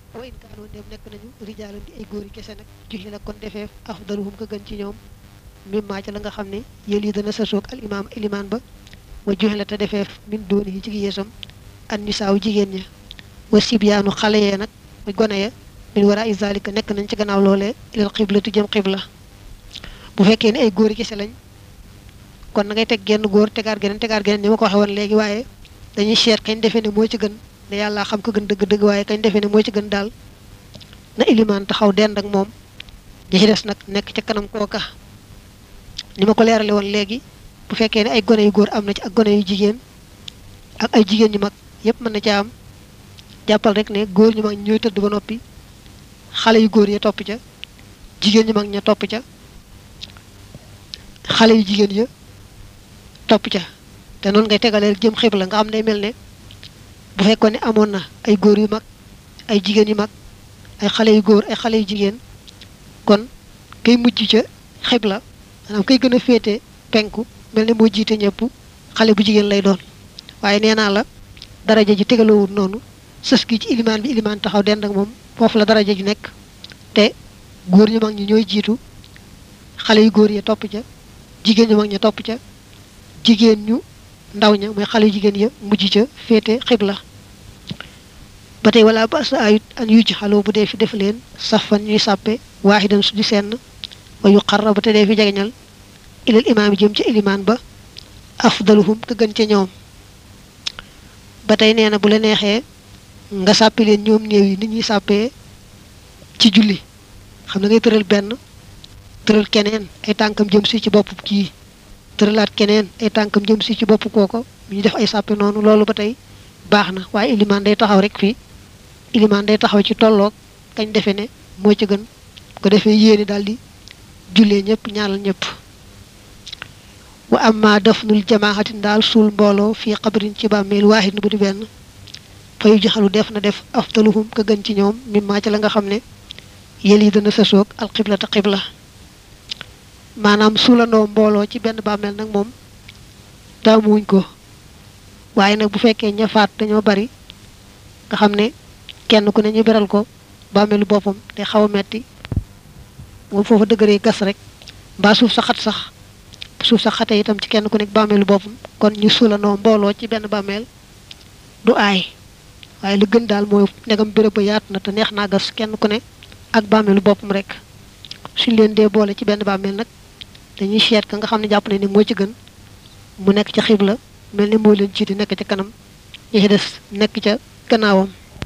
wa in kaanoo ndem nekk nañu rijaalan di ay góor yi kese nag juxi la kon defeef afdaluhum ka gën ci ñoom mimmaa ca la nga xam ne yéen yi dana sasoog al imaam ilimaan ba wa juxi la te defeef min dooni yi ci yeesam an nisaaw jigéen ña wa sibyaanu xale yee nag muy gone ya min wara i zalika nekk nañ ci gannaaw loolee ilal xiblatu jëm xibla bu fekkee ne ay góor yi kese lañ kon na ngay teg genn góor tegaat geneen tegaat geneen ni ma ko waxee woon léegi waaye dañuy seet kañ defee ne moo ci gën ne yàlla xam ko gën dëgg-dëgg waaye kañ defee ne moo ci gën daal na ilimaan taxaw dend ak moom ñi ci des nag nekk ca kanam kooka ni ma ko leerale woon léegi bu fekkee ne ay gone yu góor am na ci ak gone yu jigéen ak ay jigéen ñu mag yépp mën na ca am jàppal rek ne góor ñu mag ñooy tëdd ba noppi xale yu góor ya topp ca jigéen ñu mag ña topp ca xale yu jigéen ya topp ca te noonu ngay tegalee jëm xibla nga xam ne mel ne bu fekkoon ne amoon na ay góor yu mag ay jigéen yu mag ay xale yu góor ay xale yu jigéen kon kay mujj ca xibla maanaam kay gën a féete penku mel ne moo jiite ñëpp xale bu jigéen lay doon waaye nee naa la daraja ji tegaloowul noonu sës gi ci ilimaan bi ilimaan taxaw dend ak moom foofu la daraja ji nekk te góor ñu mag ñi ñooy jiitu xale yu góor ya topp ca jigéen ñu mag ña topp ca jigéen ñu ndaw ña mooy xale yu jigéen ya mujj ca féete xibla ba tey wala ba sa ayut an yu ci xaloo bu dee fi def leen safan ñuy sàppe waaxidan su di senn wa yu xarra ba te dee fi jegeñal ilal imaam jëm ca ilimaan ba afdaluhum ka gën ca ñoom ba tey nee na bu la neexee nga sàppi leen ñoom néew yi nit ñuy sàppee ci julli xam na ngay tëral benn tëral keneen ay tànkam jëm si ci bopp kii tëralaat keneen ay tànkam jëm si ci bopp kooko ñu def ay sàppe noonu loolu ba tey baax na waaye ilimaan day taxaw rek fii ilimaan day taxaw ci tolloog kañ defe ne moo ci gën ko defee yéene daal di jullee ñëpp ñaanal ñëpp wa amma dafnul jamaaxatin daal suul mbooloo fii xabrin ci bàmmeel waahid bu di benn fayu jaxalu def na def afdaluhum ka gën ci ñoom mimmaa ci la nga xam ne yel yi dana sësoog alxibla te xibla maanaam suulandoo mbooloo ci benn bàmmeel nag moom taamuwuñ ko waaye nag bu fekkee ña faat dañoo bari nga xam ne kenn ku ne ñu beral ko bàmmeelu boppam te xaw a metti moom foofa dëgëree gas rek mbaa suuf sa xat sax suuf sa xate itam ci kenn ku nekk bàmmeelu boppam kon ñu suulandoo mbooloo ci benn bàmmeel du aay waaye lu gën daal mooy ndegam béréb ba yaatu na te neex naa gas kenn ku ne ak bàmmeelu boppam rek suñ leen dee boole ci benn bàmmeel nag dañuy seet ka nga xam ne jàpp nañ ne moo ci gën mu nekk ca xibla mel ni moo leen jiite nekk ca kanam ñi ci des nekk ca gannaawam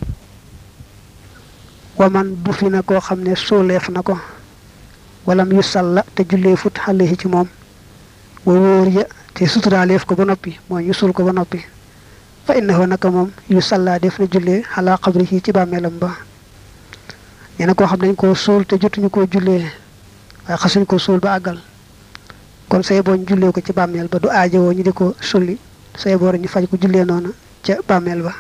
waman bu fi na koo xam ne sooleef na ko walam yu salla te jullee fut xale ci moom wa wóor ya te suturaaleef ko ba noppi mooy ñu suul ko ba noppi fa innahu naka moom yu salla def na jullee xalaa xabri ci bàmmeelam ba nee na koo xam nañ koo suul te jotuñu koo jullee waaye xasuñ ko suul ba àggal kon say boo ñu jullee ko ci bàmmeel ba du aajowoo ñu di ko sulli say boor ñu faj ko jullee noonu ca bàmmeel ba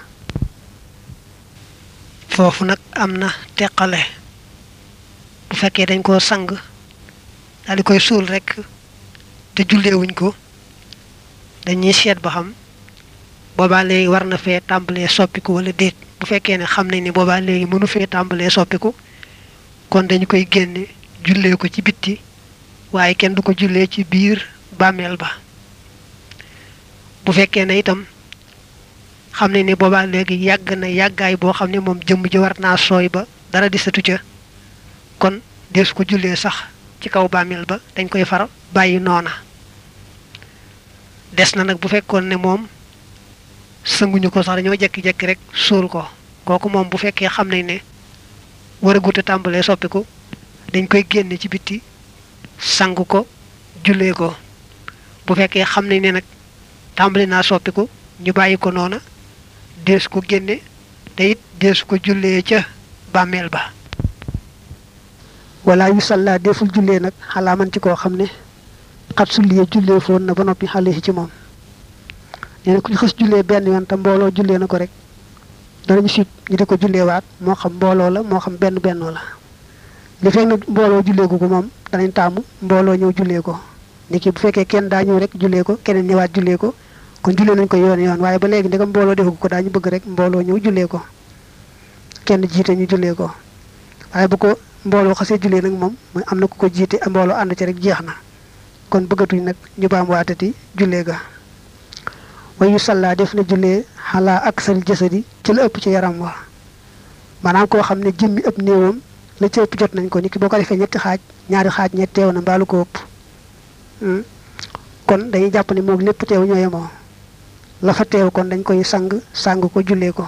foofu nag am na teqale bu fekkee dañ koo sang daal di koy suul rek te julleewuñ ko dañuy seet ba xam boobaa léegi war na fee tàmbalee soppiku wala déet bu fekkee ne xam nañ ni boobaa léegi mënu fee tàmbalee soppiku kon dañu koy génne jullee ko ci bitti waaye kenn du ko jullee ci biir bàmmeel ba bu fekkee ne itam xam nañ ni boobaa léegi yàgg na yàggaay boo xam ne moom jëmm ji war naa sooy ba dara di satu ca kon dees ko jullee sax ci kaw bàmmeel ba dañ koy far bàyyi noona des na nag bu fekkoon ne moom sënguñu ko sax dañoo jekki-jekki rek suul ko kooku moom bu fekkee xam nañ ne war a guta tàmbalee soppiku dañ koy génne ci bitti sang ko jullee ko bu fekkee xam nañ ne nag tàmbali naa soppiku ñu bàyyi ko noona dees ko génne te it dees ko jullee ca bàmmeel ba wala yu salla deful jullee nag xalaa man ci koo xam ne xat sulliye jullee foon na ba noppi xale ci moom nee na ku ñu xës jullee benn yoon te mbooloo jullee na ko rek danañu sib ñu di ko jullee waat moo xam mbooloo la moo xam benn bennoo la li fekk na mbooloo jullee ko ko moom danañ taamu mbooloo ñëw jullee ko ni ki bu fekkee kenn daa ñëw rek jullee ko keneen ñëwaat jullee ko kon jullee nañ ko yoon yoon waaye ba léegi ndegam mbooloo defu ko daañu bëgg rek mbooloo ñëw jullee ko kenn jiite ñu jullee ko waaye bu ko mbooloo xasee jullee nag moom mooy am na ku ko jiite mbooloo ànd ci rek jeex na kon bëggatuñ nag ñu baam waatati jullee ga wayu salla def na jullee xalaa ak sal jasadi ci la ëpp ci yaram wa maanaam koo xam ne jëmmi ëpp néewam la ci ëpp jot nañ ko ni ki boo ko defee ñetti xaaj ñaari xaaj ñett teew na mbaalu ko ëpp kon dañuy jàpp ne moom lépp teew ñoo yemoo la fa teew kon dañ koy sang sang ko jullee ko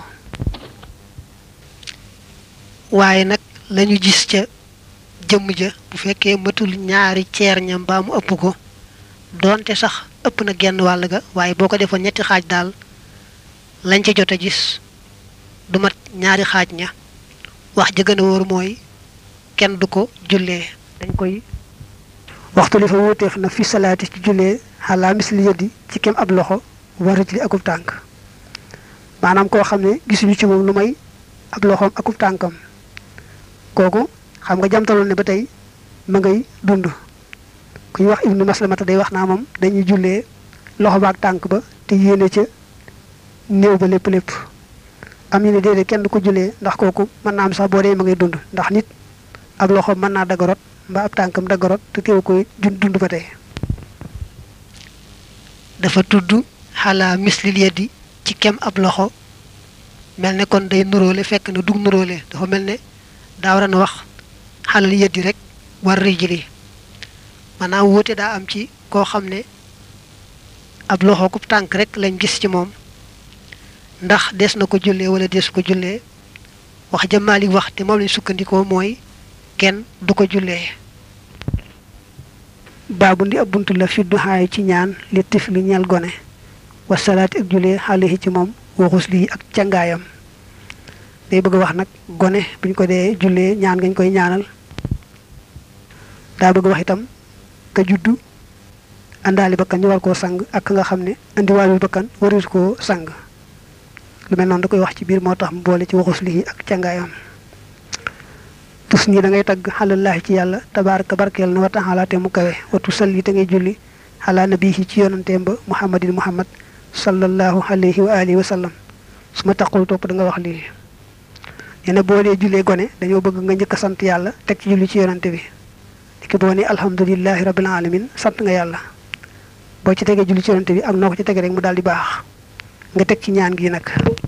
waaye nag lañu gis ca jëmm ja bu fekkee matul ñaari ceer ñam mbaa mu ëpp ko doonte sax ëpp na genn wàll ga waaye boo ko defoon ñetti xaaj daal lañ ca jot a gis du mat ñaari xaaj ña wax ja gën a wóor mooy kenn du ko jullee dañ koy waxtu li fa wuuteef na fi salaati ci jullee xalaa misli yëddi ci kem ab loxo waraj li akub tànk maanaam koo xam ne gisuñu ci moom lu may ab loxoom akub tànkam kooku xam nga jamtaloon ne ba tey ma ngay dund ku ñuy wax ibnu maslamata day wax naa moom dañuy jullee loxo ba ak tànk ba te yéene ca néew ba lépp lépp am ñu ne déedéet kenn du ko jullee ndax kooku mën naa am sax boo dee ma ngay dund ndax nit ab loxo mën naa dagarot mbaa ab tànkam dagarot te teew koy dund ba tey dafa tudd xalaa mislil yeddi ci kem ab loxo mel ne kon day nuróole fekk na dug nuróole dafa mel ne daa war a wax xalal yeddi rek war rijli maanaam wuute daa am ci koo xam ne ab loxo ku tànk rek lañ gis ci moom ndax des na ko jullee wala des ko jullee wax ja Maalik wax te moom lañ sukkandikoo mooy kenn du ko jullee baabu ndi ab bunt la fi duxaay ci ñaan li tifli ñeel gone wasalaati ak jullee xaalihi ci moom waxus lii ak cangaayam day bëgg a wax nag gone buñ ko dee jullee ñaan ngañ koy ñaanal daa bëgg wax itam ka juddu àndaali bakkan ñu war koo sang ak ka nga xam ne andiwaalul bakkan waris koo sang lu mel noonu da koy wax ci biir moo tax mu boole ci waxus lii ak cangaayam tus nii da ngay tagg xalallaahi ci yàlla tabaaraka barkeel na wa taala te mu kawe watu salli te ngay julli xalaa nabihi ci yonanteem ba muhammadin muhammad sallallahu alayhi wa alihi wa sallam su ma taqul topp da nga wax lii nee na boo dee jullee gone dañoo bëgg nga njëkk a sant yàlla teg ci julli ci yonante bi diki boo ne alhamdulilahi rabbil alamin sant nga yàlla boo ci tegee julli ci yonante bi ak noo ko ci tege rek mu daal di baax nga teg ci ñaan gi nag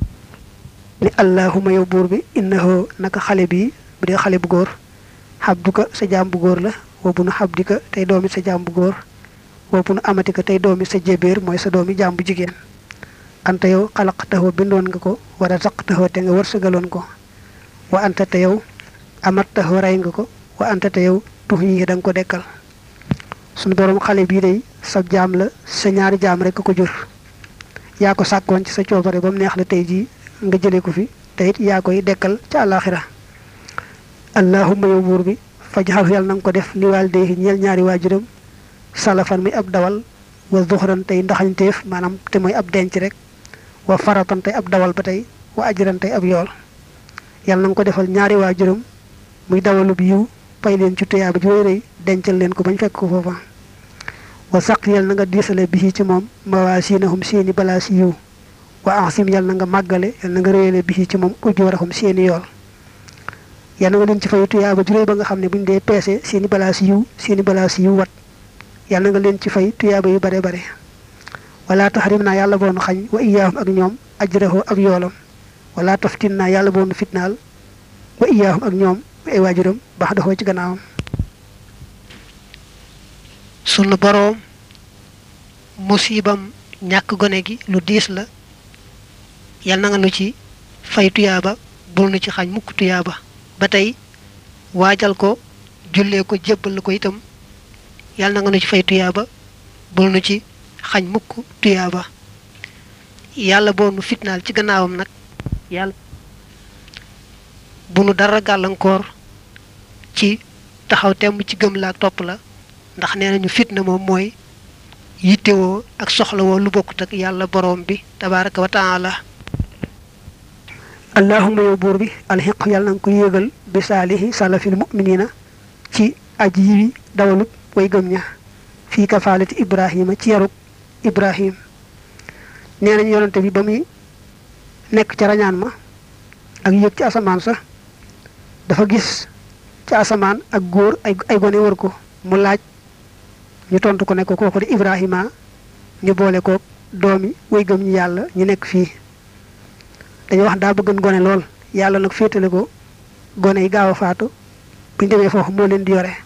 ni allahuma yow buur bi innahu naka xale bi bu dee xale bu góor xabduka sa jaam bu góor la wa bu nu xabdika tey doomi sa jaam bu góor wa bu nu amatika tey doomi sa jébéer mooy sa doomi jaam bu jigéen anta yow xalaqtaxoo bindoon nga ko war a saqtaxoo te nga wërsëgaloon ko wa anta te yow amattaxoo rey nga ko wa anta te yow tux yi da nga ko dekkal suñu borom xale bii day sa jaam la sa ñaari jaam rek ko jur yaa ko sàkkoon ci sa coobare ba mu neex la tey jii nga jëlee ko fi te it yaa koy dekkal ca àllaaxira allahumma yow buur bi fajxal yàlla na nga ko def li waalidayhi ñeel ñaari waajuram salafan mi ab dawal wa zuxran tey ndaxañteef maanaam te mooy ab denc rek wa faratan tey ab dawal ba tey wa ajran tey ab yool yàlla na nga ko defal ñaari waajuram muy dawalub yiw pay leen ci tuyaaba ju rëy dencal leen ko bañ fekk ko foofa wa saq yàlla na nga diisale bi ci moom mawaasinahum seeni balaas yiw wa ansim yàlla na nga màggale yàlla na nga réyale bi ci moom ujurahum seeni yool yàlla nga leen ci fay tuyaaba juróoy ba nga xam ne buñ dee peese seeni balaas yiw seeni balaas yiw wat yàlla nga leen ci fay tuyaaba yu bare bare wala taxarim naa yàlla boonu xañ wa iyaahum ak ñoom ajrahu ak yoolam wala taftin naa yàlla boonu fitnaal wa iyaahum ak ñoom ay waajuram baax doxoo ci gannaawam sunu boroom musibam ñàkk gone gi lu diis la yal na nga nu ci fay tuyaaba bul nu ci xañ mukk tuyaaba ba tey waajal ko jullee ko jébbal ko itam yal na nga nu ci fay tuyaaba bul nu ci xañ mukk tuyaaba yàlla boo nu fitnaal ci gannaawam nag yàlla bu nu dara gàllankoor ci taxaw temm ci gëm la ak topp la ndax nee nañu fitna moom mooy yittewoo ak soxlawoo lu bokkut ak yàlla boroom bi tabaraka wa taala allahuma yow buur bi alxiq yàlla na nga ko yéegal bi saalihi salafil muminina ci aji yi dawalub way gëm ña fii kafaalati ibrahima ci yarub ibrahim nee nañ yonante bi ba muy nekk ca rañaan ma ak yéeg ci asamaan sax dafa gis ci asamaan ak góor ay ay gone wër ko mu laaj ñu tontu ko ne ko kooku di Ibrahima ñu boole ko doomi way gëm ñi yàlla ñu nekk fii dañu wax daa bëggan gone lool yàlla nag féetale ko gone yi gaaw a faatu bu ñu demee foofu moo leen di yore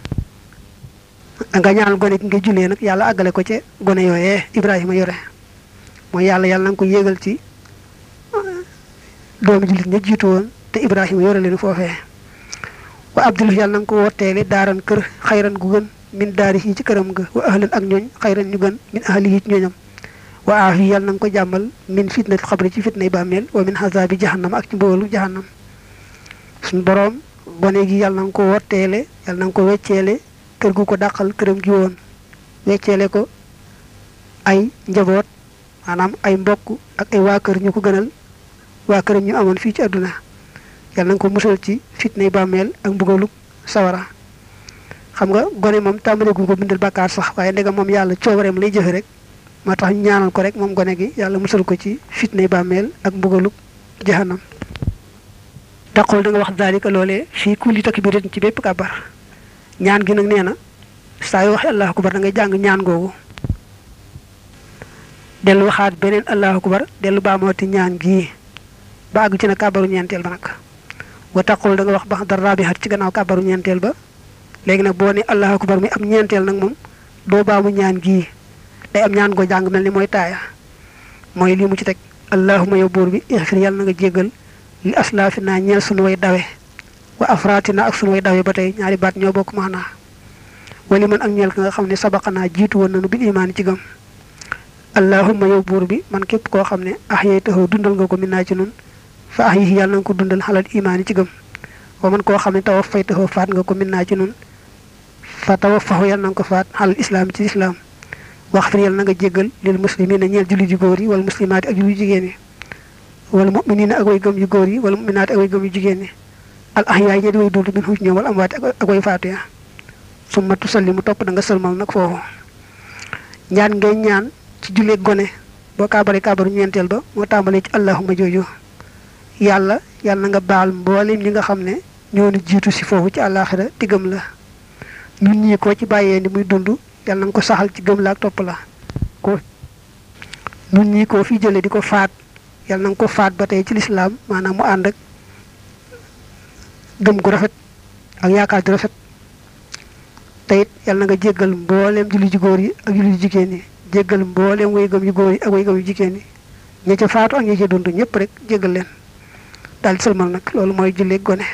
nga ñaanal gone gi nga jullee nag yàlla àggale ko ca gone yooyee Ibrahima yore mooy yàlla yàlla na nga ko yéegal ci doomi jullit ña jiitu woon te Ibrahima yore leen foofee wa abdul yàlla na nga ko wotteele daaran kër xayran gu gën min daari yi ci këram ga wa ahlan ak ñooñ xayran ñu gën min ahli yi ci ñooñam wa aafi yàlla na nga ko jàmmal min fitnati xabri ci fitnay bàmmeel wa min xasaabi jahannam ak ci mboolu jahannam suñ boroom gone gi yàlla na nga ko wotteele yàlla na nga ko wecceele kër gu ko dàqal këram gi woon wecceele ko ay njaboot maanaam ay mbokk ak ay waa kër ñu ko gënal waa këram ñu amoon fii ci àdduna yàlla na nga ko musal ci fitnay bàmmeel ak mbugalu sawara xam nga gone moom tàmbale gu ko bindal bàkkaar sax waaye ndegam moom yàlla coobareem lay jëfe rek moo tax ñu ñaanal ko rek moom gone gi yàlla musal ko ci fitnay bàmmeel ak mbugalu jahannam taqul da nga wax daalika loolee fii kulli takbiratin ci bépp kàbbar ñaan gi nag nee na saa yoo waxee allahu akbar da ngay jàng ñaan googu dellu waxaat beneen allahu akbar dellu baamooti ñaan gii ba àgg ci na kàbbaru ñeenteel ba nag wa taqul da nga wax ba dara rabihat ci gannaaw kàbbaru ñeenteel ba léegi nag boo ne allahu akbar mi am ñeenteel nag moom doo baamu ñaan gii day am ñaan goo jàng mel ni mooy taaya mooy lii mu ci teg allahuma yow buur bi ixfir yàlla na nga jéggal li aslaafi naa ñeel sunu way dawe wa afraatina ak sunu way dawe ba tey ñaari baat ñoo bokk maanaa wali man ak ñeel ka nga xam ne sabaqanaa jiitu woon nanu bil imaani ci gëm allahuma yow buur bi man képp koo xam ne ax yey taxaw dundal nga ko min naa ci nun fa ax yi yàlla na nga ko dundal xalal imaani ci gëm wa man koo xam ne tawa fay taxaw faat nga ko min naa ci nun fa tawa faxu yàlla na nga ko faat xalal islaam ci islaam wax fir yàlla na nga jéggal lil muslimina ñeel julli ju góor yi wala muslimaati ak julli jigéen yi wala muminina ak way gëm yu góor yi wala muminaati ak way gëm yu jigéen yi al ahyaay ñe di way dund min xuuj ñoom wala amwaati ak way faatu ya summa tusallimu topp da nga sëlmal nag foofu ñaan ngay ñaan ci jullee gone boo kaabare kaabaru ñeenteel ba moo tàmbalee ci allahuma jooju yàlla yàlla na nga baal mboolem ñi nga xam ne ñoo nu jiitu si foofu ci àllaaxira ti gëm la ñun ñii koo ci bàyyee ni muy dund yàlla na nga ko saxal ci gëm la ak topp la ko ñun ñii koo fi jëlee di ko faat yàlla na nga ko faat ba tey ci lislaam maanaam mu ànd ak gëm gu rafet ak yaakaar ju rafet te it yàlla na nga jéggal mbooleem julli ju góor yi ak julli ju jigéen yi jéggal mbooleem way gëm yu góor yi ak way gëm yu jigéen yi ña ca faatu ak ña ca dund ñëpp rek jéggal leen daal di sëlmal nag loolu mooy julli gone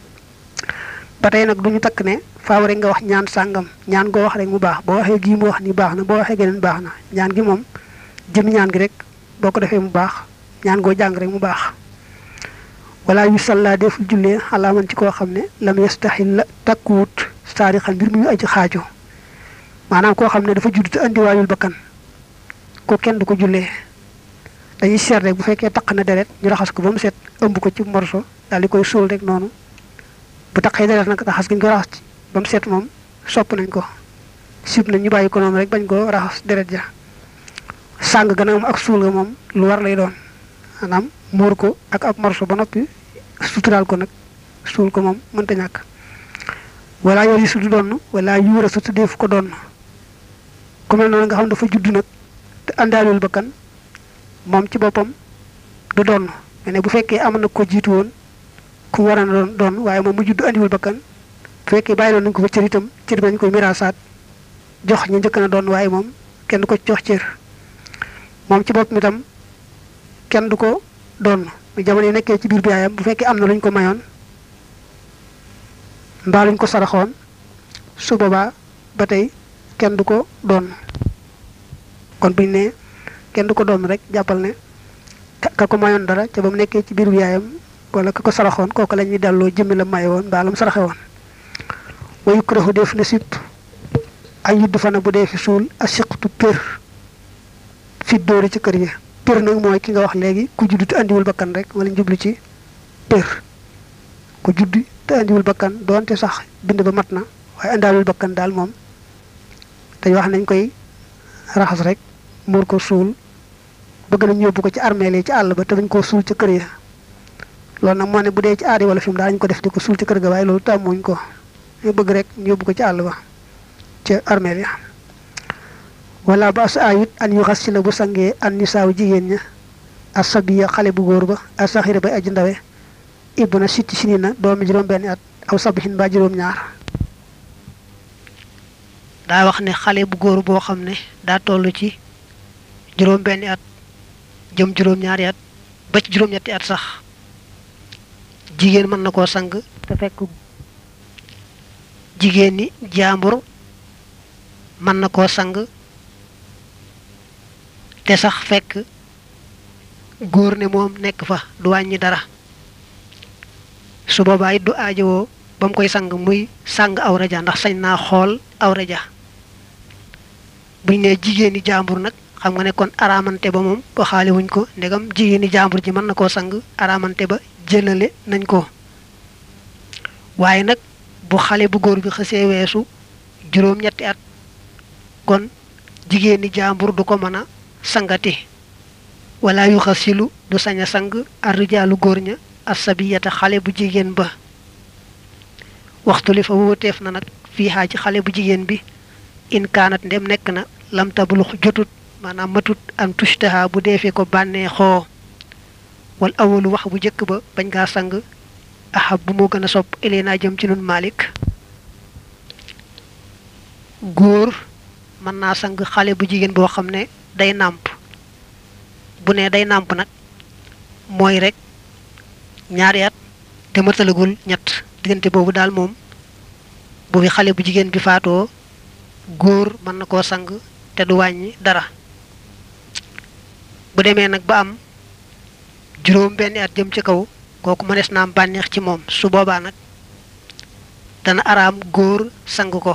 ba tey nag du ñu takk ne faaw rek nga wax ñaan sàngam ñaan goo wax rek mu baax boo waxee gii mu wax ni baax na boo waxee geneen baax na ñaan gi moom jëm ñaan gi rek boo ko defee mu baax ñaan goo jàng rek mu baax wala yu salla deful jullee xalaaman ci koo xam ne lam yastaxil la takkuwut saarixan mbir muy aji xaajo maanaam koo xam ne dafa judd te andiwaayul bakkan ko kenn du ko jullee dañuy seet rek bu fekkee taq na deret ñu raxas ko ba mu set ëmb ko ci morso daal di koy suul rek noonu bu taqee deret nag raxas gi ñu ko raxas ba mu set moom sopp nañ ko sib nañ ñu bàyyi ko noonu rek bañ ko raxas deret ja sàng gën a am ak suul ga moom lu war lay doon maanaam muur ko ak ab morso ba noppi suturaal ko nag suul ko moom mënta ñàkk wala yor yi su du donn wala yuura su tuddeefu ko donn ku mel noonu nga xam dafa judd nag te àndaalul bakkan moom ci boppam du donn mais ne bu fekkee am na ko jiitu woon ku war a doon doon waaye moom mu judd andiwul bakkan bu fekkee bàyyi loon nañ ko fa cër itam cër bi dañ koy miraasaat jox ñu njëkk na doon waaye moom kenn du ko jox cër moom ci boppam itam kenn du ko doon jamono yi nekkee ci biir bi yaayam bu fekkee am na luñ ko mayoon mbaa luñ ko saraxoon su boobaa ba tey kenn du ko doon kon buñ ne kenn du ko doon rek jàppal ne ka ko mayoon dara ca ba mu nekkee ci biir bi yaayam wala ka ko saraxoon kooku la ñuy delloo jëmmi la maye woon mbaa la mu saraxe woon wa yukrahu def na sip ay yudd fana bu dee fi suul a siqtu pér fi dóori ci kër yi pér nag mooy ki nga wax léegi ku judd te andiwul bakkan rek wala njublu ci pér ku judd te andiwul bakkan doonte sax bind ba mat na waaye andaalul bakkan daal moom dañ wax nañ koy raxas rek muur ko suul bëgg nañ yóbbu ko ci armeel yi ci àll ba te dañ koo suul ca kër ya loolu nag moo ne bu dee ci aadi wala fi mu daañu ko def di ko suul ci kër ga waaye loolu tàmmuñ ko ñu bëgg rek ñu yóbbu ko ci àll ba ca armeel ya wala ba sa ayut an yu xas si la bu sangee an nisaaw jigéen ña asabiya xale bu góor ba asaxira bay aji ndawe ibna sitti sini na doomi juróom benn at aw sabihin ba juróom ñaar daa wax ne xale bu góor boo xam ne daa toll ci juróom benn at jëm juróom ñaari at ba ci juróom ñetti at sax jigéen mën na koo sang te fekk jigéen ni jaambur mën na koo sang te sax fekk góor ne moom nekk fa du wàññi dara su boobaa it du aajowoo ba mu koy sang muy sang awra ja ndax sañ naa xool awra ja buñ ne jigéeni jaambur nag xam nga ne kon araamante ba moom waxaale wuñ ko ndegam jigéeni jaambur ji mën na koo sang araamante ba jëlale nañ ko waaye nag bu xale bu góor bi xësee weesu juróom-ñetti at kon jigéeni jaambur du ko mën a sangati wala yu xasilu du sañ a sang arrijaalu góor ña asabiyata xale bu jigéen ba waxtu li fa wóoteef na nag fii xaa ci xale bu jigéen bi in kaanat ndem nekk na lam tablux jotut maanaam matut am tushtaha bu defee ko bànnee xoo wal awalu wax bu njëkk ba bañ ngaa sang ahab bu moo gën a sopp ileena jëm ci nun malik góor mën naa sang xale bu jigéen boo xam ne day nàmp bu ne day nàmp nag mooy rek ñaari at te matalagul ñett diggante boobu daal moom bu fi xale bu jigéen bi faatoo góor mën na koo sang te du wàññi dara bu demee nag ba am juróom benn at jëm ci kaw kooku mënees na am bànneex ci moom su boobaa nag dana araam góor sang ko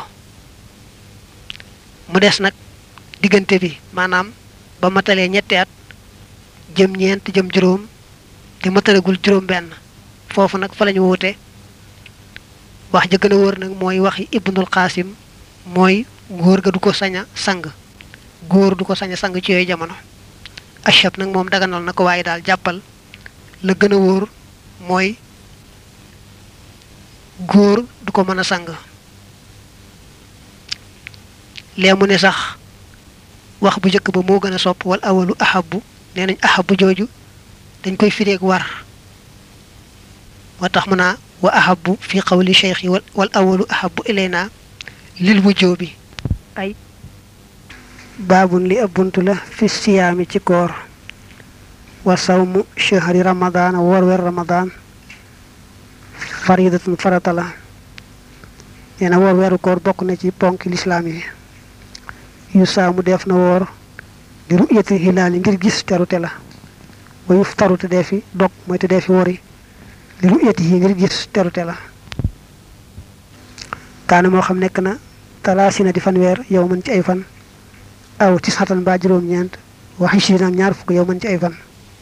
mu des nag diggante bi maanaam ba matalee ñetti at jëm ñeent jëm juróom te matalagul juróom benn foofu nag fa lañu wuute wax ja gën a wóor nag mooy waxi ibnul xaasim mooy góor ga du ko sañ a sang góor du ko sañ a sang ci yooyu jamono achab nag moom daganal na ko waaye daal jàppal la gën a wóor mooy góor du ko mën a sang lee mu ne sax wax bu njëkk ba moo gën a sopp wal awalu ahabu nee nañ ahabu jooju dañ koy fireeg war moo tax mu naa wa ahabu fi qawli cheikh yi wal awalu ahabu ilayna lil wujjoo bi ay baabun li ab bunt la fi siyaami ci koor wa sawmu shahri ramadaan woor weer ramadaan faridatun farata la nee na woor weeru koor bokk na ci ponk lislaam yi yu saamu def na woor di ru'yati hilaali ngir gis terute la wa yuftaru te dee fi dog mooy te dee fi wori li ru'yati yi ngir gis terute la kaana moo xam nekk na talaasina di fanweer yow mën ci ay fan aw ci satan ba juróom-ñeent waxi si nag ñaar fukk yow mën ci ay fan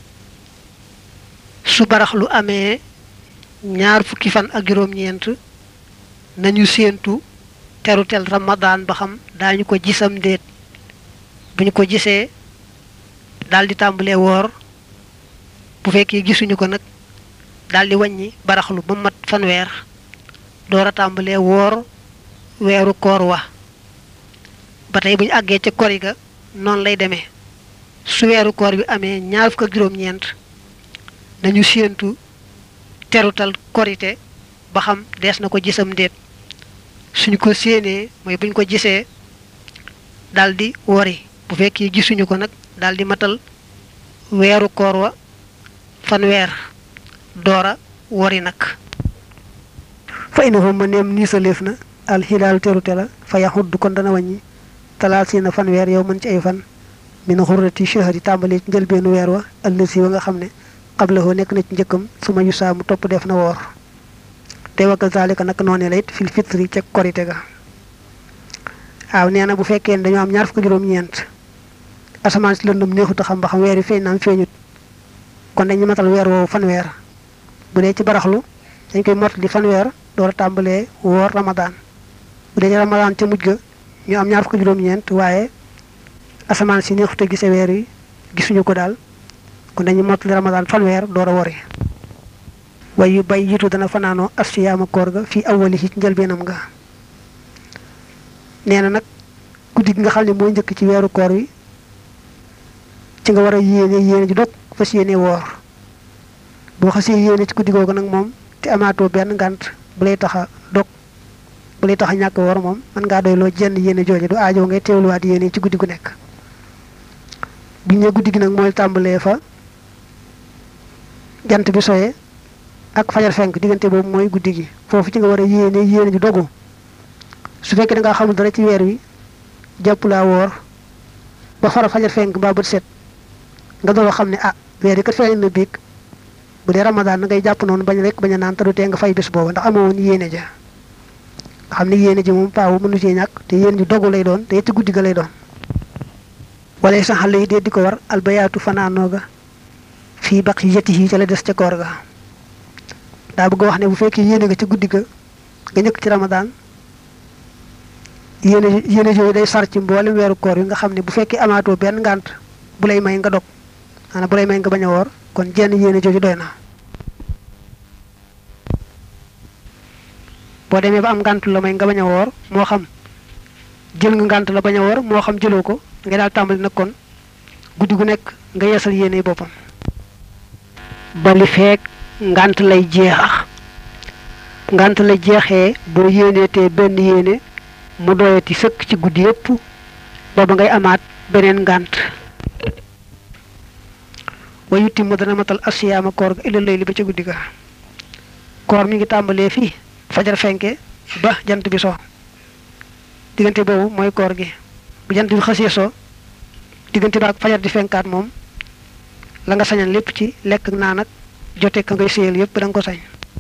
su barax lu amee ñaar fukki fan ak juróom-ñeent nañu séentu terutel ramadaan ba xam daañu ko gisam déet bu ñu ko gisee daal di tàmbalee woor bu fekkee gisuñu ko nag daal di wàññi baraxlu ba mat fanweer door a tàmbalee woor weeru koor wa ba tey bu ñu àggee ca kori ga noonu lay demee su weeru koor bi amee ñaar fukk ak juróom-ñeent nañu séentu terutal korite ba xam dees na ko gisam déet suñu ko séenee mooy buñ ko gisee daldi wori bu fekkee gisuñu ko nag daldi matal weeru koor wa fanweer doora wori nag fa inahum ma neem nii sa léef na alxilaalu terute la fa yaxudd kon dana wàññi talaasiina fanweer yow mën ci ay fan min xurrati shahri tàmbali ci njëlbeenu weer wa ëllësi wa nga xam ne xablahoo nekk na ci njëkkam su ma yusaa mu topp def na woor te wa kazalika nag noonee la it fil fitri ca korite ga waaw nee na bu fekkee ne dañoo am ñaar fukk juróom-ñeent asamaan si lëndëm neexut a xam ba xam weer yi feeñ naam feeñut kon dañu matal weer woowu fanweer bu dee ci baraxlu dañ koy mott di fanweer door a tàmbalee woor ramadaan bu dee ci ramadaan ca mujj ga ñu am ñaar fukk juróom-ñeent waaye asamaan si neexut a gise weer yi gisuñu ko daal kon dañu mottali ramadaan fanweer door a wori way yu bay yitu dana fanaanoo asiyaama koor ga fii awali ci njëlbeenam nga nee na nag guddi gi nga xam ne mooy njëkk ci weeru koor wi ci nga war a yéene yéene ji dog fas yéene woor boo xasee yéene ci guddi googu nag moom te amaatoo benn ngànt bu lay tax a dog bu lay tax a ñàkk woor moom mën ngaa doy loo jenn yéene jooje du aajo ngay teewluwaat yéene ci guddi gu nekk biñ ne guddi gi nag mooy tàmbalee fa jant bi soye ak fajar fenk diggante boobu mooy guddi gi foofu ci nga war a yéene yéene ji dogu su fekkee da ngaa xamul dara ci weer wi jàpp laa woor ba fara fajar fenk mbaa bët set nga doon xam ne ah weer yi kat feeñ na biig bu dee ramadaan na ngay jàpp noonu bañ rek bañ a naan te du tee nga fay bés boobu ndax amoo woon yéene ja nga xam ne yéene ji moom paawu mënu cee ñàkk te yéene ji dogu lay doon te ci guddi ga lay doon wala sax xale yi dee di ko war albayaatu fanaanoo ga fii baq yeti yi ca la des ca koor ga daa bëgg wax ne bu fekkee yéene nga ci guddi ga nga njëkk ci ramadaan yéene yéene yooyu day sar ci mboolem weeru koor yi nga xam ne bu fekkee amaatoo benn ngànt bu lay may nga dog maanaam bu lay may nga bañ a woor kon jenn yéene jooju doy na boo demee ba am ngànt la may nga bañ a woor moo xam jël nga ngànt la bañ a woor moo xam jëloo ko nga daal tàmbali nag kon guddi gu nekk nga yeesal yéene boppam bali feek ngànt lay jeex ngànt lay jeexee boo yéeneetee benn yéene mu doyati sëkk ci guddi yépp booba ngay amaat beneen ngànt wa yutti mu dana matal asiyaama koor ga illa layli ba ca guddi ga koor mi ngi tàmbalee fii fajar fenke ba jant bi so diggante boobu mooy koor gi bu jant bi xasee so diggante ba ak fajar di fenkaat moom la nga sañan lépp ci lekk ak naan ak jote ka ngay séyal yépp da nga ko sañ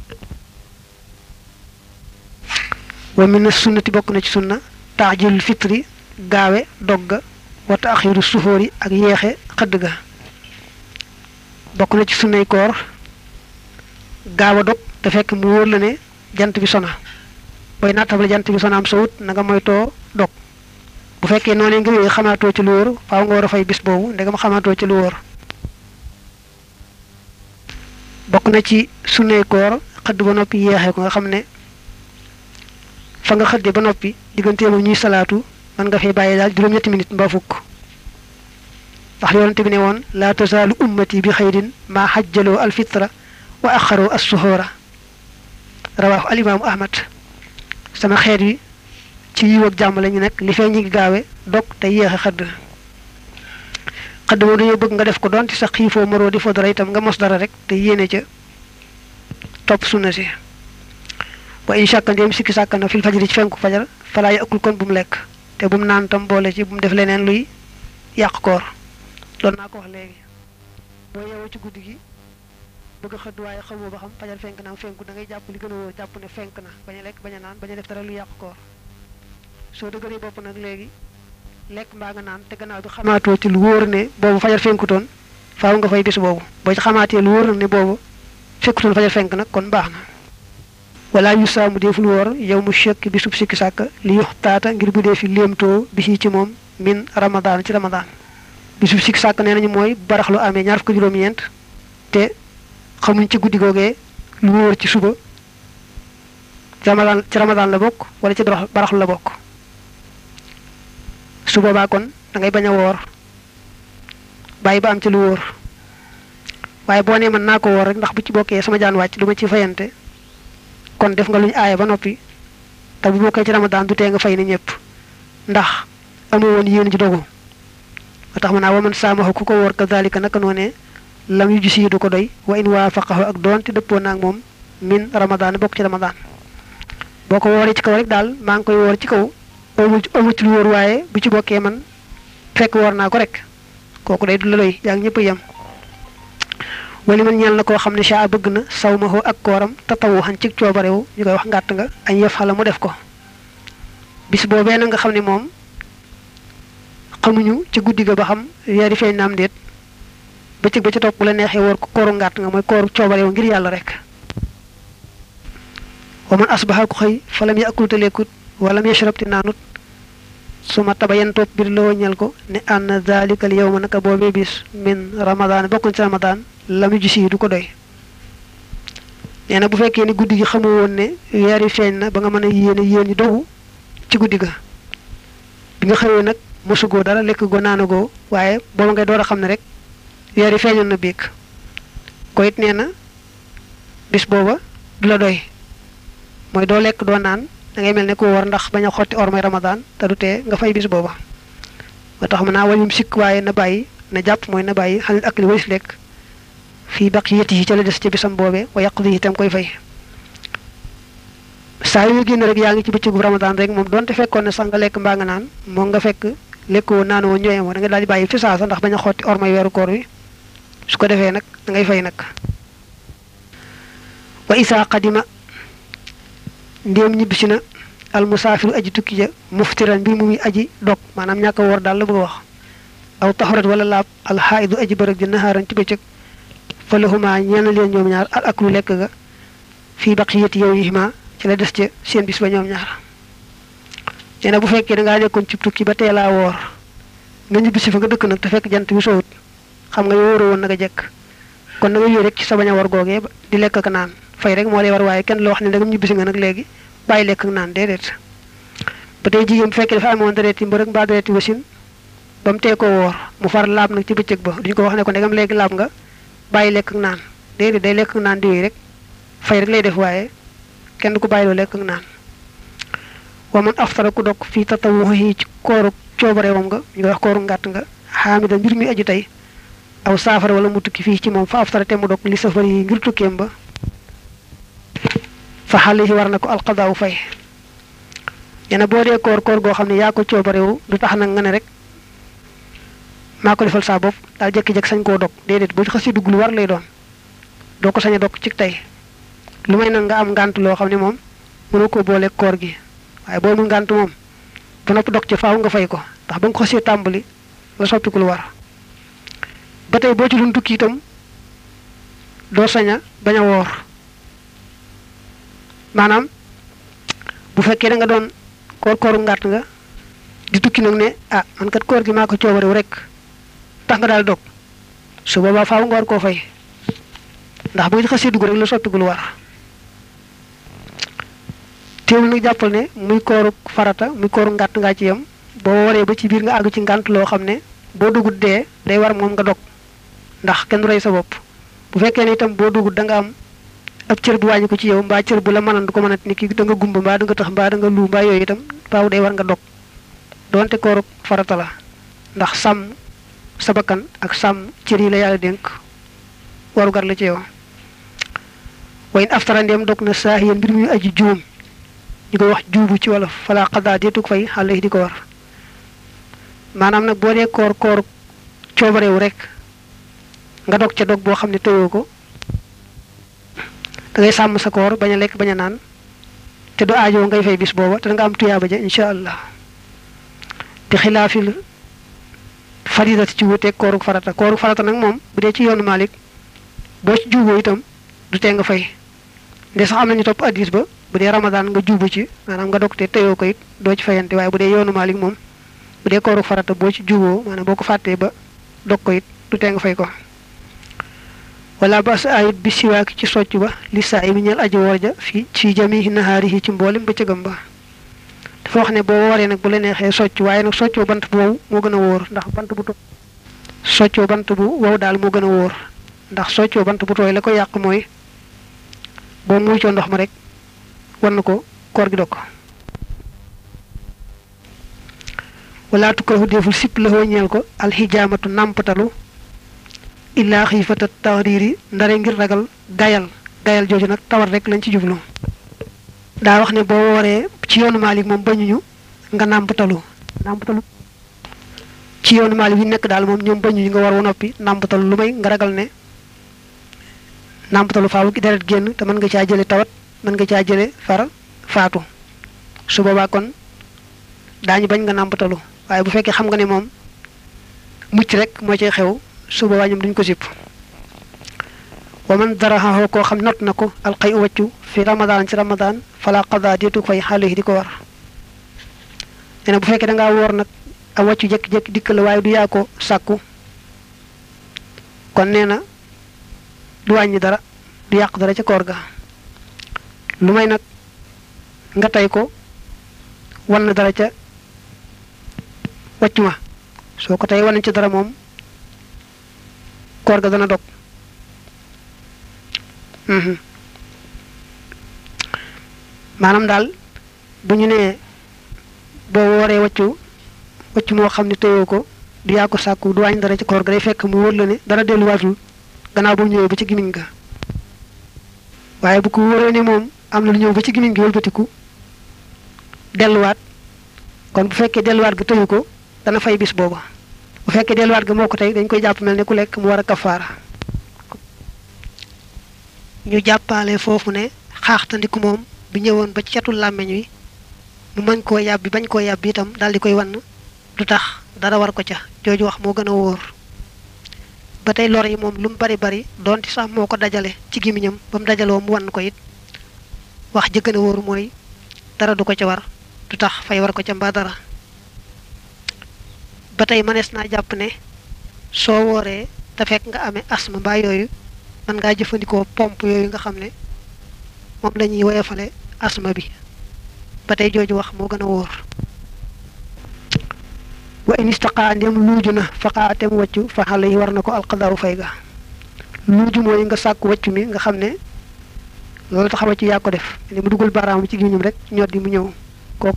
wa min sunnati bokk na ci sunna taajilul fitri gaawe dogga wa taaxiru suhóori ak yeexe xëdd ga bokk na ci sunnay koor gaaw a dog te fekk mu wóor la ne jant bi sona booy nattable jant bi sona am sowut na nga moytoo dog bu fekkee noonu nga wéy xamaatoo ci lu wóor faaw nga war a fay bis boobu ndegam xamaatoo ci lu wóor bokk na ci sunnay koor xëdd ba noppi yeexee ko nga xam ne fa nga xëdde ba noppi diggante moom ñuy salaatu man nga fay bàyyi daal juróom-ñetti minute mbaa fukk ndax yonente bi ne woon laa tasaalu ummati bi xayrin maa xajjaloo alfitra wa axaroo assuhoora rawaahu alimaamu ahmad sama xeet wi ci yiw ak jàmm la ñu nekk li fee ñi ngi gaawe dog te yéexe xëdd xëdd moom dañoo bëgg nga def ko doon ci sa xiifoo maroo di fo dara itam nga mos dara rek te yéene ca topp sunna si wa in shakka ndéem sikki sàkka na fil fajri ci fenku fajar falaa yakul kon bu mu lekk te bu mu naan tam boole ci bu mu def leneen luy yàq koor doon naa ko wax léegi boo yeewoo ci guddi gi bëgg a xëdd waaye xamoo ba xam fajar fenk na am fenku da ngay jàpp li gën a wóor jàpp ne fenk na bañ a lekk bañ a naan bañ a def dara lu yàq koor soo dëgëree bopp nag léegi lekk mbaa nga naan te gannaaw bi xamaatoo ci lu wóor ne boobu fajar fenkutoon faaw nga fay bis boobu boo ci xamaatee lu wóor nag ne boobu fekkutoon fajar fenk nag kon baax na wala yu saamu deful woor yow mu chekk bi sub sikki sàkk li yux taata ngir bu dee fi léemtoo bi ci moom min ramadaan ci ramadaan bi sub sikki sàkk nee nañu mooy baraxlu amee ñaar fukk juróom-ñeent te xamuñ ci guddi googee lu wóor ci suba ramadaan ci ramadaan la bokk wala ci baraxlu la bokk su boobaa kon da ngay bañ a woor bàyyi ba am ci lu wóor waaye boo nee mën naa ko woor rek ndax bu ci bokkee sama jaan wàcc du ma ci fayante kon def nga lu ñu aaye ba noppi te bu bokkee ci ramadaan du tee nga fay ni ñëpp ndax amoo woon yéen ji dogu ba tax ma naa waman saamaxu ku ko wóor kazalika naka noonee lam yu gis yi du ko doy wa in waafaqahu ak doonte dëppoo naag moom min ramadaan bokk ci ramadaan boo ko wooree ci kaw rek daal maa ngi koy woor ci kaw amu amu ci lu wóor waaye bu ci bokkee man fekk woor naa ko rek kooku day du la doy yaa ngi ñëpp yem wali man ñeel na koo xam ne saa bëgg na saw ma ak kooram tatawu xan ci coobarewu ñu koy wax ngàtt nga añ yëf xala mu def ko bis boobee na nga xam ne moom xamuñu ci guddi ga ba xam weeri feeñ na am déet bëccëg ba ca topp bu la neexee woor ko kooru ngàtt nga mooy kooru coobarewu ngir yàlla rek wa man asbaxa ku xëy falam yakul te lekkut walam yashrab te naanut suma tabayan topp bir la woññal ko ne ann zalikal yawma naka boobee bis min ramadaan bokkuñ ci ramadaan lamu gis yi du ko doy nee na bu fekkee ni guddi gi xamu woon ne weer yi feeñ na ba nga mën a yéene yéen ñi dogu ci guddi ga bi nga xëyee nag mosugoo dara lekk goo naanagoo waaye booba ngay door a xam ne rek weer yi feeñoon na biig ko it nee na bis booba du la doy mooy doo lekk doo naan da ngay mel ne ku war ndax bañ a xotti ormay ramadaan te du tee nga fay bis booba ba tax mën naa wañum sikk waaye na bàyyi na jàpp mooy na bàyyi xanit ak li walis lekk fii baqiyati yi ca la des ca bisam boobee wa yàq di itam koy fay saa yu génn rek yaa ngi ci bëccëgu ramadaan rek moom donte fekkoon ne sax nga lekk mbaa nga naan moo nga fekk lekkoo naanoo ñëwee moo da nga daal di bàyyi fi saasa ndax bañ a xotti ormay weeru koor wi su ko defee nag da ngay fay nag wa isaa qadima ndéem ñibbisi na almusaafiru aji tukki ja muftiran mbir mu muy aji dog maanaam ñàkk a woor daal la bëgg a wax aw taxarat wala laab alxaaidu aji bërëg ji naxaaran ci bëccëg fa lahuma ñeena leen ñoom ñaar al aklu lekk ga fii baqiyati yow yi ma ci la des ca seen bis ba ñoom ñaar nee na bu fekkee da ngaa nekkoon ci tukki ba teelaa woor nga ñibbisi fa nga dëkk nag te fekk jant bi sowut xam nga yow wóoroo woon naka jekk kon da nga yooyu rek ci sa bañ a war googee di lekk ak naan fay rek moo lay war waaye kenn la wax ne da nga ñibbisi nga nag léegi bàyyi lekk ak naan déedéet ba tey jigéen bu fekkee dafa amoon dareeti mbërëg mbaa dareeti wasin ba mu tee ko woor mu far laab nag ci bëccëg ba duñ ko wax ne ko ndegam léegi laab nga bàyyi lekk ak naan déedéet day lekk ak naan di wéy rek fay rek lay def waaye kenn du ko bàyyiloo lekk ak naan wa man aftara ku dog fii tatawuhi ci kooru coobare moom nga ñu koy wax kooru ngàtt nga xaamida mbir mi aju tey aw saafara wala mu tukki fii ci moom fa aftara te mu dog li safar yi ngir tukkeem ba fa xale yi war na ko alqadaaw fay nee na boo dee koor koor goo xam ne yaa ko coobarewu du tax nag nga ne rek maa ko defal saa bopp daal jékki-jékki sañ koo dog déedéet boo xasee dugg lu war lay doon doo ko sañ a dog ci tey lu may nag nga am ngànt loo xam ne moom mënoo ko boole koor gi waaye boo mu ngànt moom ba noppi dog ci faaw nga fay ko ndax ba nga ko xasee tàmbali la soppiku lu war ba tey boo ci doon tukki itam doo sañ a bañ a woor maanaam bu fekkee da nga doon koor kooru ngàtt nga di tukki nag ne ah man kat koor gi maa ko coobarew rek tax nga daal dog su boobaa faaw nga war koo fay ndax bu nga xasee dugg rek la soppiku lu war teewul nag jàppal ne muy kooru farata muy kooru ngàtt ngaa ci yem boo waree ba ci biir nga àgg ci ngànt loo xam ne boo dugut dee day war moom nga dog ndax kenn du rey sa bopp bu fekkee ne itam boo dugut da nga am ab cër bu wàññi ko ci yow mbaa cër bu la mënoon du ko mënat ni ki da nga gumba mbaa da nga tax mbaa da nga lu mbaa yooyu itam faaw day war nga dog doonte kooru farata la ndax sàmm sa bakkan ak sàmm cër yi la yàlla dénk warugar la ci yow wayn aftara ndeem dog na saax yéen mbir muy aji juum ñu koy wax juubu ci wolof fala xadaa deetug fay xale yi di ko war maanaam nag boo dee koor koor coobarewu rek nga dog ca dog boo xam ne tëyoo ko da ngay sàmm sa koor bañ a lekk bañ a naan te du aajoo ngay fay bis booba te da nga am tuyaaba ja incha allah bi xilaafil faridati ci wuteeg kooru farata kooru farata nag moom bu dee ci yoonu Malik boo ci juuboo itam du tee nga fay nde sax am nañu topp addis ba bu dee ramadan nga juubu ci maanaam nga dog te teyoo ko it doo ci fayante waaye bu dee yoonu Malik moom bu dee kooru farata boo ci juuboo maanaam boo ko fàttee ba dog ko it du tee nga fay ko wala ba sa ayit bi siwaaki ci socc ba li saa yi mi ñeel aji woor ja fii fii jamihi nahaarihi ci mboolem bëccëgam ba dafa wax ne boo wooree nag bu la neexee socc waaye nag soccoo bant bu wow moo gën a wóor ndax bant bu tooy soccoo bant bu wow daal moo gën a wóor ndax soccoo bant bu tooy la ko yàq mooy boo muucoo ndox ma rek war na ko koor gi dog ko wala tukrahu deful sipp la hoo ñeel ko alxijaamatu nàmpatalu illaa xiifata taxriiri ndare ngir ragal gayal gayal jooju nag tawat rek lañ ci jublu daa wax ne boo wooree ci yoonu Maalik moom bañuñu nga nàmpatalu nàmpatalu ci yoonu Maalik yi nekk daal moom ñoom bañuñu nga war wa noppi nàmpatalu lu may nga ragal ne nàmpatalu faaw deret génn te mën nga caa jële tawat mën nga caa jële far faatu su boobaa kon daañu bañ nga nàmpatalu waaye bu fekkee xam nga ne moom mucc rek moo cay xew su boobaa ñoom duñ ko sipp wa man daraxaxoo koo xam not na ko alxay u wàccu fi ramadan ci ramadan fala qada deetu fay xale yi di ko war nee na bu fekkee da ngaa woor nag a wàccu jékki-jékki dikk la waaye du yaa ko sàkku kon nee na du wàññi dara du yàq dara ca koor ga lu may nag nga tey ko wan na dara ca wàcc ma soo ko tey wan ci dara moom koor ga dana dog maanaam daal bu ñu nee boo wooree wàccu wàccu moo xam ne tëyoo ko du yaa ko sàkku du wàññi dara ci koor ga day fekk mu wóor la ne dara delluwaatul gannaaw bu ñëwee ba ci gimiñ ga waaye bu ko wóoree ne moom am na lu ñëw ba ci gimiñ gi wëlbatiku delluwaat kon bu fekkee delluwaat ga tëyu ko dana fay bis booba bu fekkee delluwaat ga moo ko tey dañ koy jàpp mel ne ku lekk mu war a kafaara ñu jàppaale foofu ne xaaxtandiku moom bi ñëwoon ba ci catul làmmeñ wi mu mën koo yàbbi bañ koo yàbbi itam daal di koy wann du tax dara war ko ca jooju wax moo gën a wóor ba tey lor yi moom lu mu bari bari donte sax moo ko dajale ci gémmiñam ba mu dajaloo mu wann ko it wax ji gën a wóor mooy dara du ko ca war du tax fay war ko ca mbaa dara ba tey mënees naa jàpp ne soo wooree te fekk nga amee asma mbaa yooyu mën ngaa jëfandikoo pompe yooyu nga xam ne moom la ñuy woyofale asma bi ba tey jooju wax moo gën a wóor wa in istaqaa ndem luuju na faqaa tem wàccu fa xale yi war na ko alqadaaru fay ga luuju mooy nga sàkku wàccu mi nga xam ne loolu tax wàccu yaa ko def ni mu dugal baaraam ci gémmiñam rek ñoddi mu ñëw